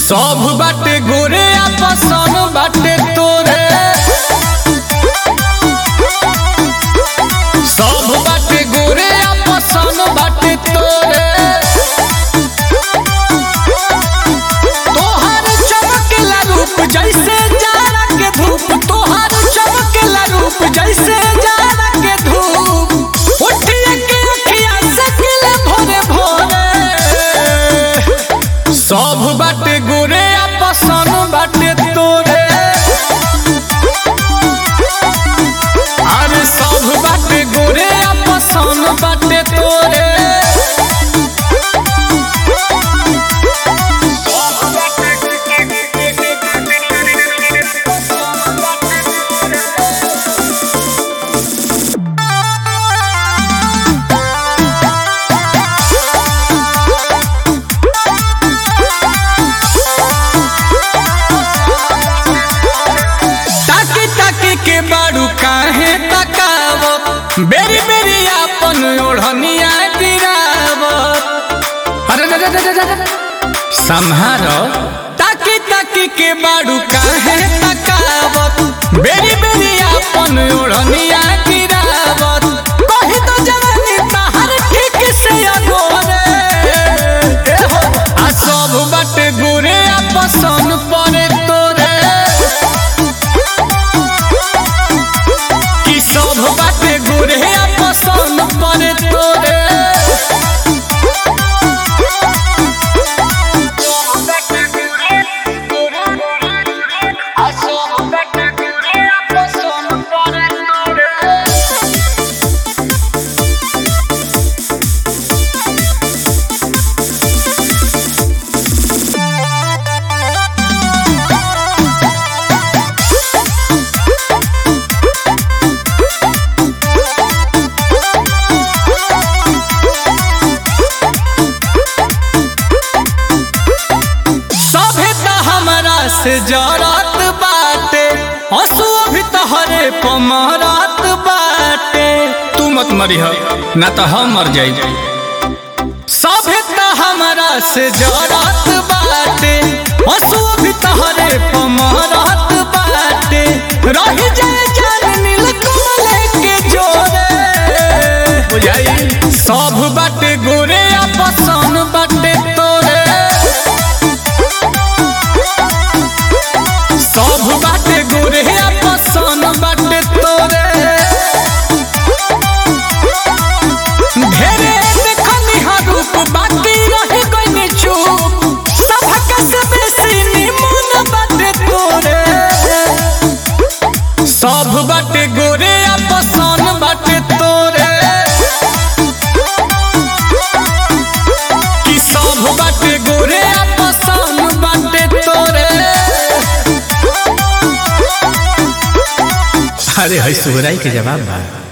सब बाटे गोरे आपसन बाटे तोरे सब बाटे गोरे आपसन बाटे तोरे तोहर चमकेला रूप जैसे जाड़ा के धूप तोहर चमकेला रूप जैसे जाड़ा के धूप उठिए के अखिया सकिले भोरे भोरे सब बाटे गोरे आपसन बाटे तोरे अरे सब बाटे गोरे आपसन बाटे तोरे ताकी ताकी के बारू काहे तकावत बेरी बेरी आपन ओढ़निया गिरावत अरे रे रे रे रे रे। सम्हारो ताकी ताकी के बारू काहे तकावत बेरी बेरी आपन ओढ़निया गिरावत कहि तो जवानी तहर ठीक से अगोरे ए हो आ सब बाटे गोरे आपसन परे तोरे कि सब बाटे गोरे पसंद पड़े तोरे सभे त हमरा से जरत बाटे हंसू अभी तहरे पमरत बाटे तू मत मरी ना तो हम मर जाई सभे त हमरा से जरत बाटे हंसू अभी तहरे पमरत बाटे रही जाए जान नील कमल के जोरे बुझाई सब बाटे गोरे आपसन बाटे तोरे सब बाटे गोरे पसन बाटे तोरे ढेरे देखनी हा रूप बाकी रही गइनी चुप सबक से बेसी निमन बाटे तोरे सब बाटे गोरे पसन बाटे तोरे कि सब बाटे गोरे पसन बाटे तोरे अरे है सुहराई के जवाब बा